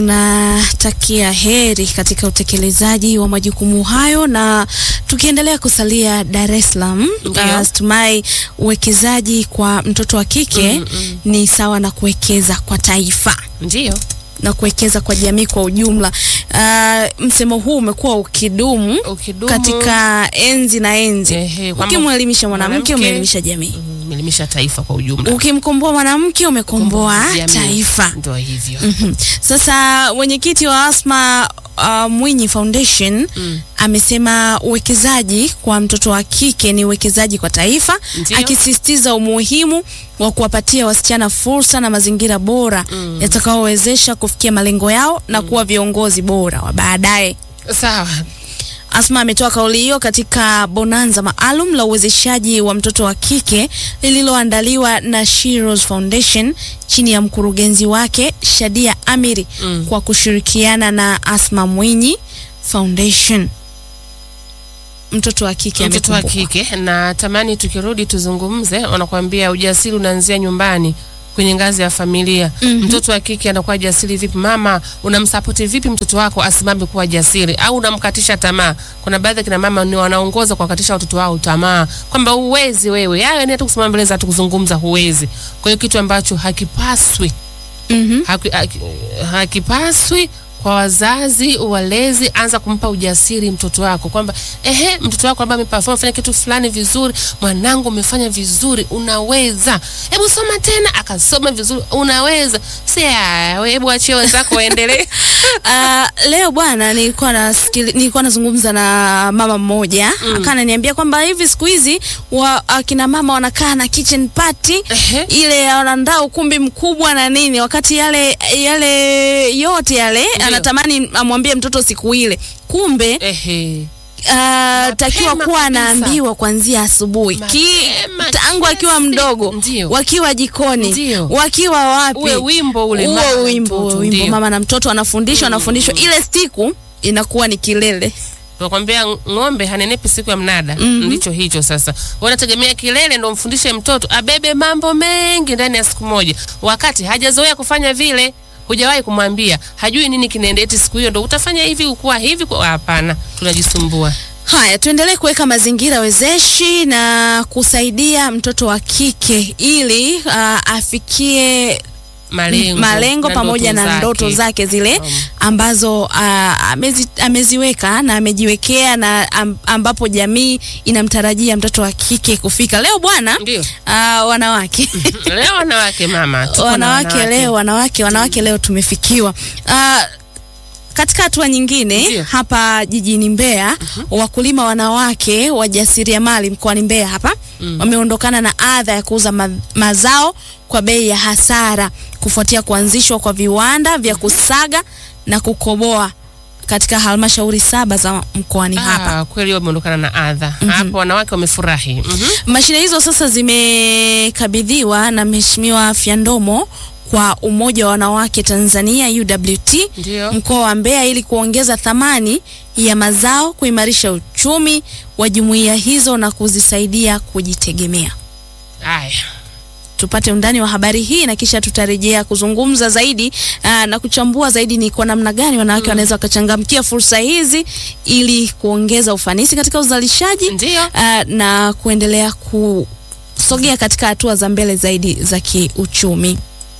Natakia heri katika utekelezaji wa majukumu hayo, na tukiendelea kusalia Dar es Salaam, Ndio. tumai uwekezaji kwa mtoto wa kike Mm, mm. ni sawa na kuwekeza kwa taifa Ndio. na kuwekeza kwa jamii kwa ujumla. Ah, msemo huu umekuwa ukidumu Ukidumu katika enzi na enzi. Ehe, kwamba Ukimwelimisha mwanamke mwanamke- umeelimisha jamii, mm, umeelimisha taifa kwa ujumla. ukimkomboa mwanamke umekomboa Jamii. taifa. Ndio hivyo. Mhm. Sasa mwenyekiti wa Asma uh, Mwinyi Foundation Mm. amesema uwekezaji kwa mtoto wa kike ni uwekezaji kwa taifa, Ndio. akisisitiza umuhimu wa kuwapatia wasichana fursa na mazingira bora Mm. yatakaowezesha kufikia malengo yao na kuwa viongozi bora wa baadaye. Sawa. Asma ametoa kauli hiyo katika bonanza maalum la uwezeshaji wa mtoto wa kike lililoandaliwa na Shiros Foundation chini ya mkurugenzi wake Shadia Amiri Mm. kwa kushirikiana na Asma Mwinyi Foundation. Mtoto wa kike Mtoto wa amekumbukwa. kike na tamani tukirudi tuzungumze, wanakuambia ujasiri unaanzia nyumbani kwenye ngazi ya familia. Mhm. Mtoto wa kike anakuwa jasiri vipi? Mama, unamsapoti vipi mtoto wako asimame kuwa jasiri, au unamkatisha tamaa? Kuna baadhi ya kina mama ni wanaongoza kwa kukatisha watoto wao tamaa, kwamba huwezi wewe, yaani hata kusimama mbele za watu kuzungumza huwezi. Kwa hiyo kitu ambacho hakipaswi Mhm. haki, haki, hakipaswi kwa wazazi walezi. Anza kumpa ujasiri mtoto wako kwamba ehe, mtoto wako ambaye ameperform fanya kitu fulani vizuri, mwanangu, umefanya vizuri, unaweza, hebu soma tena, akasoma vizuri, unaweza. Si ah, we, hebu achie wenzako waendelee. Ah, leo bwana, nilikuwa nasikili, nilikuwa nazungumza na mama mmoja Mm. akawa ananiambia kwamba hivi siku hizi wa akina mama wanakaa na kitchen party Ehe. ile wanaandaa ukumbi mkubwa na nini, wakati yale yale yote yale Ndio. anatamani amwambie mtoto siku ile, kumbe Ehe. uh, takiwa kuwa kabisa. anaambiwa kuanzia asubuhi ki Mapema tangu kila akiwa siku. mdogo, Ndio. wakiwa jikoni, Ndio. wakiwa wapi, Uwe wimbo ule mama huo na wimbo mtoto, wimbo ndio. mama na mtoto anafundishwa anafundishwa, ile siku inakuwa ni kilele. Tunakwambia ng'ombe hanenepi siku ya mnada. Mhm. Ndicho hicho sasa. Wanategemea kilele ndo mfundishe mtoto abebe mambo mengi ndani ya siku moja, wakati hajazoea kufanya vile. Hujawahi kumwambia, hajui nini kinaendelea, eti siku hiyo ndo utafanya hivi, ukuwa hivi. kwa- Hapana, tunajisumbua. Haya, tuendelee kuweka mazingira wezeshi na kusaidia mtoto wa kike ili uh, afikie Malengo, malengo na pamoja ndoto na zake. ndoto zake zile Um. ambazo uh, amezi, ameziweka na amejiwekea na am, ambapo jamii inamtarajia mtoto wa kike kufika. Leo bwana, Ndio uh, wanawake leo wanawake mama, tuko na wanawake leo wanawake wanawake leo tumefikiwa uh, katika hatua nyingine Ndio. hapa jijini Mbeya wakulima wanawake wajasiriamali mkoani Mbeya hapa Mm. wameondokana na adha ya kuuza ma mazao kwa bei ya hasara kufuatia kuanzishwa kwa viwanda vya kusaga na kukoboa katika halmashauri saba za mkoani hapa. Ah, kweli wameondokana na adha hapo, wanawake wamefurahi. Mhm. Mashine hizo sasa zimekabidhiwa na Mheshimiwa Fyandomo kwa Umoja wa Wanawake Tanzania UWT Ndio. mkoa wa Mbeya ili kuongeza thamani ya mazao, kuimarisha uchumi wa jumuiya hizo na kuzisaidia kujitegemea. Haya. Tupate undani wa habari hii na kisha tutarejea kuzungumza zaidi aa, na kuchambua zaidi ni kwa namna gani wanawake wanaweza wakachangamkia fursa hizi ili kuongeza ufanisi katika uzalishaji Ndio. uh, na kuendelea kusogea katika hatua za mbele zaidi za kiuchumi.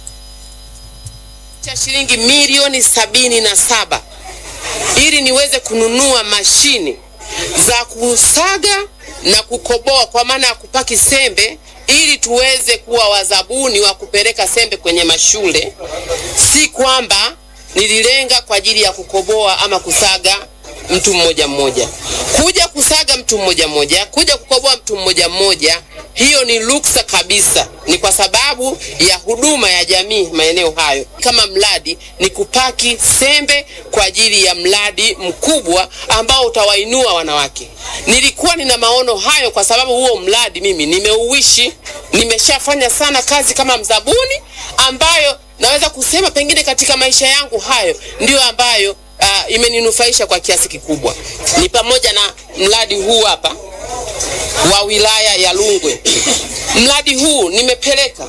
cha shilingi milioni sabini na saba ili niweze kununua mashine za kusaga na kukoboa kwa maana ya kupaki sembe ili tuweze kuwa wazabuni wa kupeleka sembe kwenye mashule. Si kwamba nililenga kwa ajili ya kukoboa ama kusaga mtu mmoja mmoja. Kuja kusaga mtu mmoja mmoja, kuja kukoboa mtu mmoja mmoja, hiyo ni ruksa kabisa. Ni kwa sababu ya huduma ya jamii maeneo hayo. Kama mradi ni kupaki sembe kwa ajili ya mradi mkubwa ambao utawainua wanawake. Nilikuwa nina maono hayo kwa sababu huo mradi mimi nimeuishi, nimeshafanya sana kazi kama mzabuni ambayo naweza kusema pengine katika maisha yangu hayo ndiyo ambayo uh, imeninufaisha kwa kiasi kikubwa. Ni pamoja na mradi huu hapa wa wilaya ya Rungwe. Mradi huu nimepeleka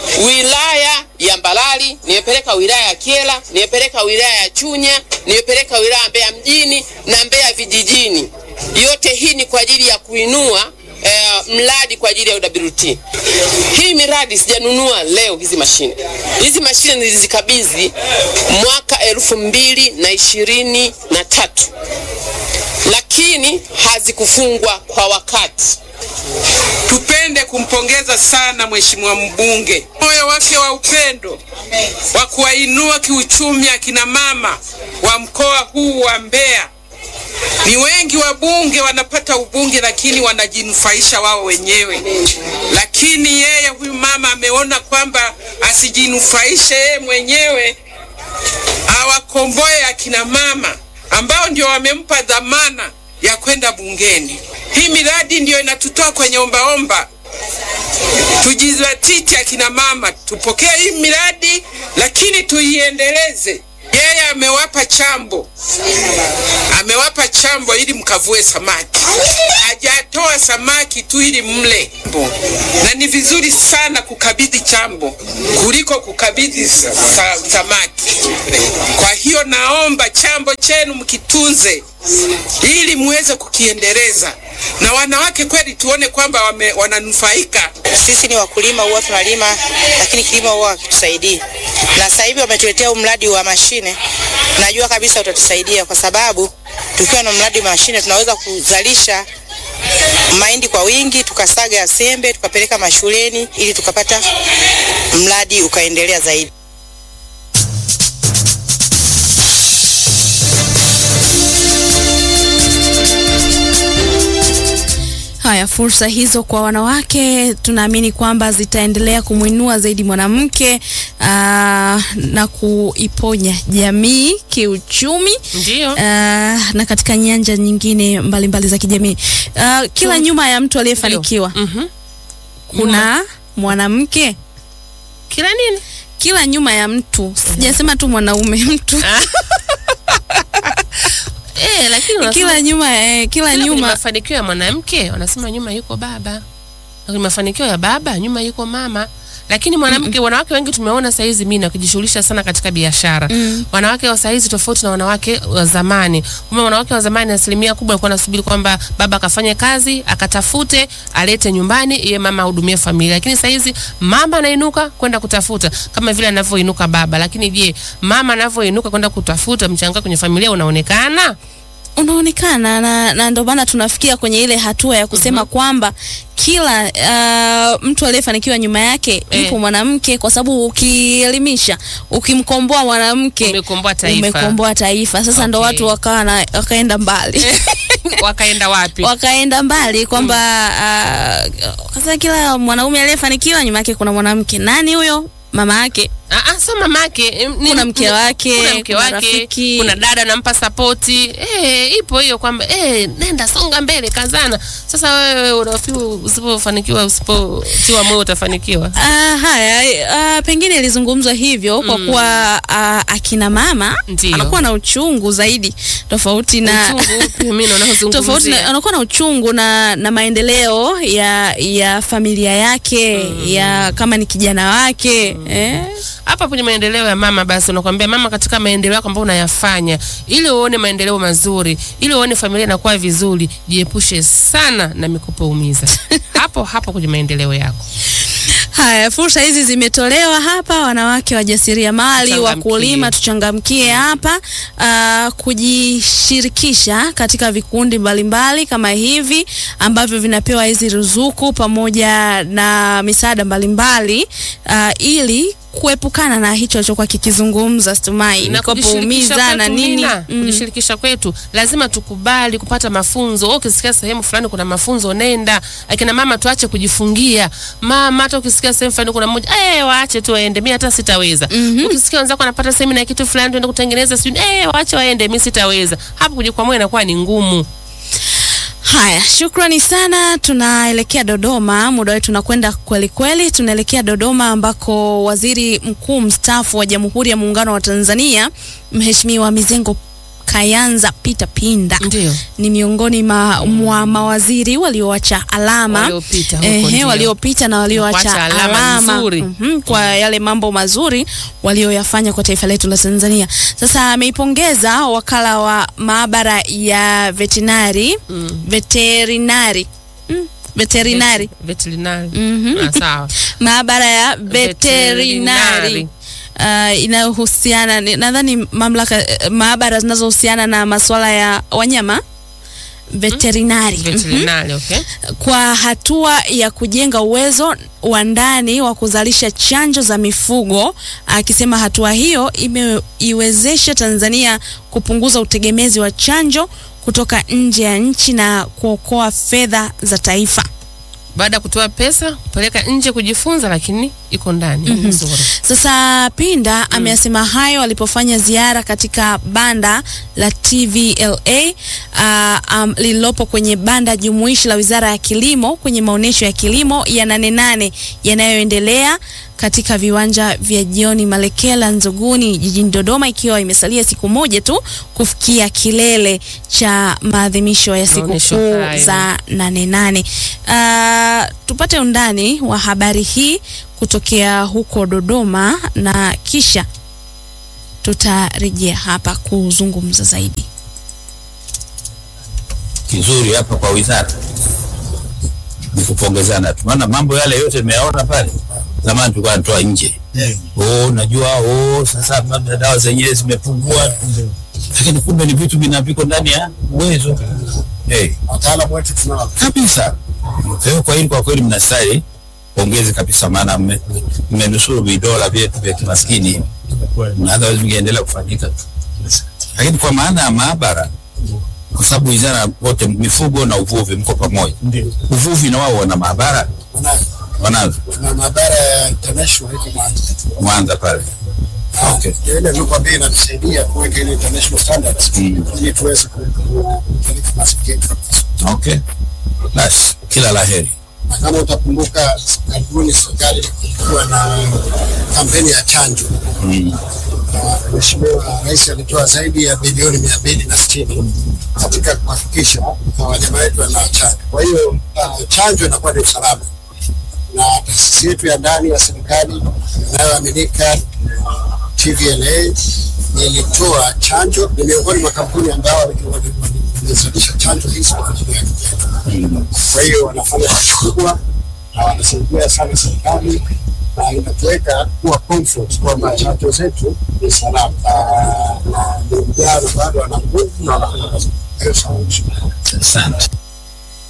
wilaya ya Mbalali, nimepeleka wilaya ya Kyela, nimepeleka wilaya ya Chunya, nimepeleka wilaya ya Mbeya mjini na Mbeya vijijini. Yote hii ni kwa ajili ya kuinua eh, mradi kwa ajili ya UWT. Hii miradi sijanunua leo hizi mashine. Hizi mashine nilizikabidhi mwaka elfu mbili na ishirini na tatu lakini hazikufungwa kwa wakati. Tupende kumpongeza sana mheshimiwa mbunge, moyo wake wa upendo wa kuwainua kiuchumi akina mama wa mkoa huu wa Mbeya. Ni wengi wabunge wanapata ubunge, lakini wanajinufaisha wao wenyewe, lakini yeye huyu mama ameona kwamba asijinufaishe yeye mwenyewe, awakomboe akina mama ambao ndio wamempa dhamana ya kwenda bungeni. Hii miradi ndiyo inatutoa kwenye ombaomba. Tujizatiti akina mama, tupokee hii miradi, lakini tuiendeleze. Yeye amewapa chambo, amewapa chambo ili mkavue samaki, hajatoa samaki tu ili mle. Na ni vizuri sana kukabidhi chambo kuliko kukabidhi sa sa samaki. Kwa hiyo naomba chambo chenu mkitunze ili muweze kukiendeleza, na wanawake kweli tuone kwamba wame, wananufaika. Sisi ni wakulima, huwa tunalima, lakini kilimo huwa hakitusaidii. Na sasa hivi wametuletea huu mradi wa mashine, najua kabisa utatusaidia kwa sababu tukiwa na mradi wa mashine tunaweza kuzalisha mahindi kwa wingi, tukasaga ya sembe tukapeleka mashuleni ili tukapata mradi ukaendelea zaidi. Haya, fursa hizo kwa wanawake tunaamini kwamba zitaendelea kumwinua zaidi mwanamke aa, na kuiponya jamii kiuchumi Ndio. aa, na katika nyanja nyingine mbalimbali mbali za kijamii. Aa, kila nyuma ya mtu aliyefanikiwa Mhm. kuna mwanamke. Kila nini? Kila nyuma ya mtu, sijasema tu mwanaume, mtu Eh, lakini unasema kila nyuma eh, kila kila kwenye nyuma mafanikio ya mwanamke wanasema nyuma yuko baba, na kwenye mafanikio ya baba nyuma yuko mama. Lakini mwanamke, wanawake wengi tumeona saa hizi mimi nakujishughulisha sana katika biashara. Wanawake wa saa hizi tofauti na wanawake wa zamani. Kumbe wanawake wa zamani asilimia kubwa walikuwa nasubiri kwamba baba akafanye kazi, akatafute, alete nyumbani, iye mama ahudumie familia. Lakini saa hizi mama anainuka kwenda kutafuta kama vile anavyoinuka baba. Lakini je, mama anavyoinuka kwenda kutafuta, mchango kwenye familia unaonekana? unaonekana na, na ndio maana tunafikia kwenye ile hatua ya kusema kwamba kila uh, mtu aliyefanikiwa nyuma yake Eh. yupo mwanamke, kwa sababu ukielimisha, ukimkomboa mwanamke Umekomboa taifa. umekomboa taifa. Sasa ndo Okay. watu wakawa na wakaenda mbali Wakaenda wapi? wakaenda mbali kwamba uh, sasa kila mwanaume aliyefanikiwa nyuma yake kuna mwanamke. Nani huyo? Mama yake. Ah, ah, so mamake em, ni- Kuna mke wake, kuna mke kuna wake, rafiki. kuna dada anampa sapoti eh, ipo hiyo kwamba eh, nenda songa mbele, kazana. Sasa wewe unafikiri usipofanikiwa, usipotiwa moyo utafanikiwa? Ah, haya ah, pengine ilizungumzwa hivyo kwa kuwa ah, akina mama Ndiyo. anakuwa na uchungu zaidi tofauti na Uchungu upi mimi naona tofauti na, uzungumzia. anakuwa na uchungu na, na maendeleo ya ya familia yake ya kama ni kijana wake eh? Hapa kwenye maendeleo ya mama, basi unakwambia mama, katika maendeleo yako ambayo unayafanya, ili uone maendeleo mazuri, ili uone familia inakuwa vizuri, jiepushe sana na mikopo umiza hapo hapo kwenye maendeleo yako. Haya, fursa hizi zimetolewa hapa, wanawake wajasiriamali, Tuchangamkie. wakulima, tuchangamkie hapa ah, kujishirikisha katika vikundi mbalimbali kama hivi ambavyo vinapewa hizi ruzuku pamoja na misaada mbalimbali ah, ili kuepukana na hicho alichokuwa kikizungumza Stumai, na mikopo kujishirikisha umiza na kwetu, nini Mina, kujishirikisha kwetu lazima tukubali kupata mafunzo. Wewe Ukisikia sehemu fulani kuna mafunzo, nenda. Akina mama tuache kujifungia. Mama, hata ukisikia sehemu fulani kuna mmoja, eh, waache tu waende, mimi hata sitaweza. Ukisikia wenzako wanapata semina ya kitu fulani, tuende kutengeneza sijui, eh, waache waende, mimi sitaweza. Hapo kujikwamua inakuwa ni ngumu. Haya, shukrani sana. Tunaelekea Dodoma, muda wetu unakwenda kweli kweli. Tunaelekea Dodoma ambako waziri mkuu mstaafu wa Jamhuri ya Muungano wa Tanzania Mheshimiwa Mizengo Kayanza Peter Pinda Ndio. ni miongoni ma, mwa mawaziri walioacha alama Waliopita huko, ehe, ndio. waliopita na walioacha Kuacha alama alama, nzuri. mhm, kwa yale mambo mazuri walioyafanya kwa taifa letu la Tanzania. Sasa ameipongeza wakala wa maabara ya veterinari veterinari mm, veterinari Veterinary. Mhm. Ah, sawa. maabara ya veterinari uh, inayohusiana ni- nadhani mamlaka eh, maabara zinazohusiana na masuala ya wanyama veterinari Mhm. Veterinary, okay. kwa hatua ya kujenga uwezo wa ndani wa kuzalisha chanjo za mifugo, akisema hatua hiyo imeiwezesha Tanzania kupunguza utegemezi wa chanjo kutoka nje ya nchi na kuokoa fedha za taifa. Baada ya kutoa pesa kupeleka nje kujifunza, lakini iko ndani nzuri. Sasa Pinda ameyasema hayo alipofanya ziara katika banda la TVLA uh, um, lililopo kwenye banda jumuishi la Wizara ya Kilimo kwenye maonyesho ya kilimo ya Nane Nane yanayoendelea katika viwanja vya Jioni Malekela Nzuguni jijini Dodoma, ikiwa imesalia siku moja tu kufikia kilele cha maadhimisho ya Maonyesho sikukuu hayo. za Nane Nane. Uh, tupate undani wa habari hii kutokea huko Dodoma na kisha tutarejea hapa kuzungumza zaidi. kizuri hapa kwa wizara ni kupongezana tu, maana mambo yale yote nimeyaona pale zamani tulikuwa tunatoa nje. Oh, najua oh, sasa labda dawa zenyewe zimepungua, lakini kumbe ni vitu vinaviko ndani ya uwezo hey, wataalamu wetu tunao kabisa. Kwa hiyo kwa hili kwa kweli mnastahili pongezi kabisa, maana mme- mmenusuru vidola vyetu vya kimaskini, na otherwise vingeendelea kufanyika tu, lakini kwa maana ya maabara kwa sababu wizara wote mifugo na uvuvi mko pamoja. ndio Uvuvi na wao wana maabara Tuna- wanazo tuna maabara ya international iko Mwanza. Mwanza pale. Okay. Ndio ile ndio kwamba inatusaidia kuweka ile international standards Mm. ili tuweze ku- ku- kupeleka maziki yetu kabisa. Okay. Basi kila laheri. Na kama utakumbuka karibuni serikali ilikuwa na kampeni ya chanjo Mm. na Mheshimiwa Rais alitoa zaidi ya bilioni mia mbili na sitini katika kuhakikisha uh, wanyama wetu wanachanjwa. Kwa hiyo uh, chanjo inakuwa ni usalama, na taasisi yetu ya ndani ya serikali inayoaminika TVLA ilitoa chanjo, ni miongoni mwa kampuni ambao wame- wame- wamezalisha chanjo hizi kwa ajili ya Mm. kwa hiyo wanafanya kazi kubwa na wanasaidia sana serikali na inatuweka kuwa comfort kwamba chanjo zetu ni salama Ah, na ni vijana bado wana nguvu na wanafanya kazi. Kwa hiyo sawa. Asante.